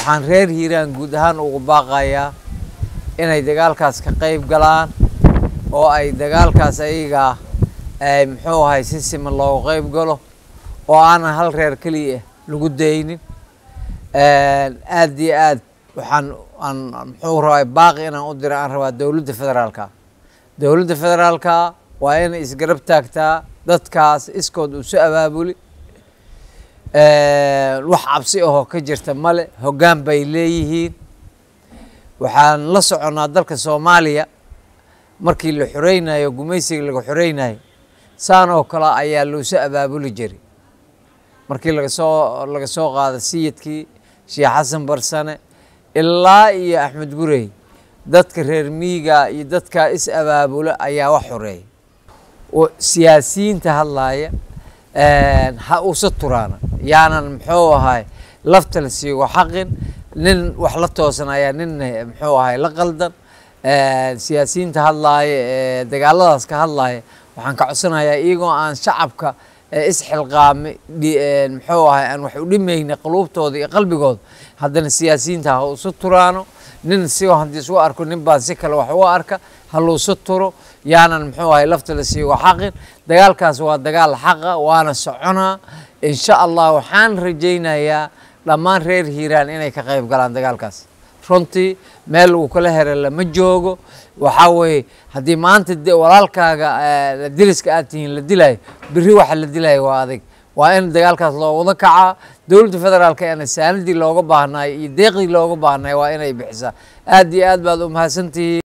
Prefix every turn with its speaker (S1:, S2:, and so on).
S1: waxaan reer hiiraan guud ahaan ugu baaqayaa inay dagaalkaas ka qayb galaan oo ay dagaalkaas ayaga ay muxuu ahay si siman looga qayb galo oo aanan hal reer keliya lagu daynin aad iyo aad waxaan aan muxuu rabaa baaqi inaan u dira aan rabaa dowladda federaalka dowladda federaalka waa inay isgarab taagtaa dadkaas iskood usu abaabuli wax cabsi ahoo ka jirta male hoggaan bay leeyihiin waxaan la soconnaa dalka soomaaliya markii la xoreynayo gumaysiga laga xoreynayo saan oo kale ayaa loosu abaabuli jiray markii laga soo laga soo qaada sayidkii sheekh xasan barsane ilaa iyo axmed gurey dadka reer miiga iyo dadka is abaabula ayaa wax xoreeya siyaasiyiinta hadlaaya ha usa turaana yaanan muxuu ahay lafta la siigo xaqin nin wax la toosan ayaa nin muxuu ahay la qaldan siyaasiyiinta hadlaaya ee dagaaladaas ka hadlaaya waxaan ka codsanayaa iyagoo aan shacabka isxilqaami muxuu ahay aan wax u dhimayna quluubtooda iyo qalbigooda haddana siyaasiyiinta ha usu turaano nin si haddii isu arko nin baan si kale wax uga arka ha luusu turo yaanan muxuu ahay lafta la siigo xaqin dagaalkaas waa dagaal xaqa waana soconaa insha allah waxaan rajaynayaa dhammaan reer hiiraan inay ka qayb galaan dagaalkaas runtii meel uu kala hera lama joogo waxaa weeye haddii maanta walaalkaaga diriska aad tihiin la dilayo beri waxa la dilayo waa adig waa in dagaalkaas loo wada kacaa dowladda federaalka eena saanadii looga baahnaay iyo deeqdii looga baahnaay waa inay bixisaa aad iyo aad baad u mahadsantihiin